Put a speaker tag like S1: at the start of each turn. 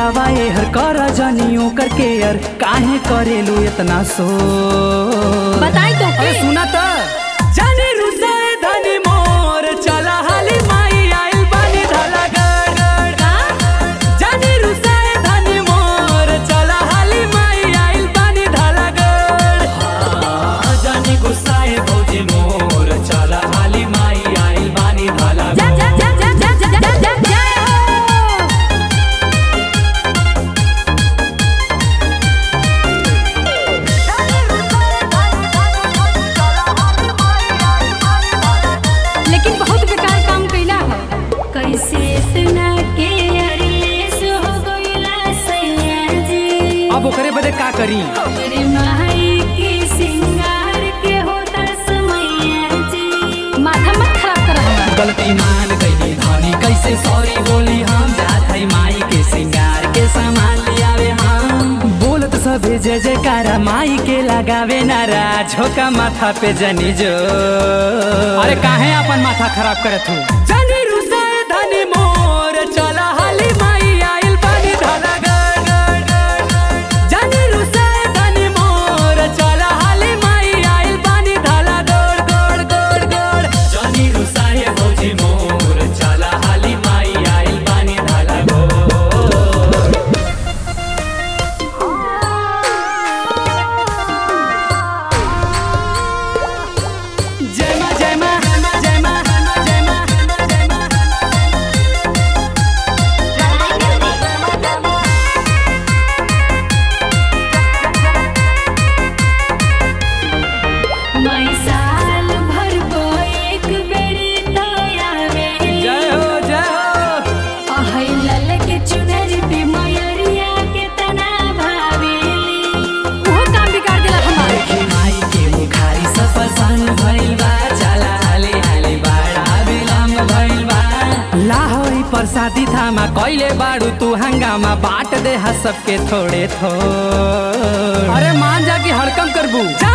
S1: आवा एहर कर जनियो कर केयर काहे करेलू इतना सो
S2: बताई तो
S1: अरे
S2: के
S1: सुना त जाने रुसे धनी मोर चला हाली माई आइल बानी ढाला गड़ गड़
S2: का
S1: जाने रुसे धनी मोर चला हाली माई आइल बानी ढाला गड़ हाँ, जाने गुस्साए भौजी मोर चला हाली माई आइल बानी ढाला
S2: जा जा जा जा जा जा जा जा जा लेकिन बहुत बेकार काम कैला हो कैसे इतना के अरेस हो गइला सैया जी
S1: अब ओकरे बदे का करी
S2: हमरे माई के सिंगार के होता समैया जी माथा मत खराब कर हमरा
S1: गलती मान गई धनी कैसे सॉरी बोली हम जात है माई के सिंगार के सामान लियावे हम बोलत सबे जय जयकारा माई के लगावे नारा झोका माथा पे जनी जो अरे काहे अपन माथा खराब करत हूँ जनी रुसाए धनी मोर चला हाली माई आइल बानी ढाला गड़ गड़ गड़ गड़। जनी रुसाए धनी मोर चला हाली माई आइल बानी ढाला गोड़ गोड़ गोड़ गोड़ जनी रुसाए भौजी मोर चला हाली माई आइल बानी ढाला गोड़ जय मां जय मां जय मां जय मां जय मां
S2: मैं साल भर को एक बेरी तो आवेली
S1: जय हो जय हो
S2: अहै लल के चुनर पे मयरिया के तना भावेली ओहो काम बिगाड़ देला हमार
S1: देखी माई के मुखारी सफसान भइल बा चला हाले हाले बाड़ा बिलम भइल बा लाहौरी प्रसादी थामा कइले बाड़ू तू हंगामा बाट दे हा सबके थोड़े थोड़ अरे मान जा कि हड़कम करबू जा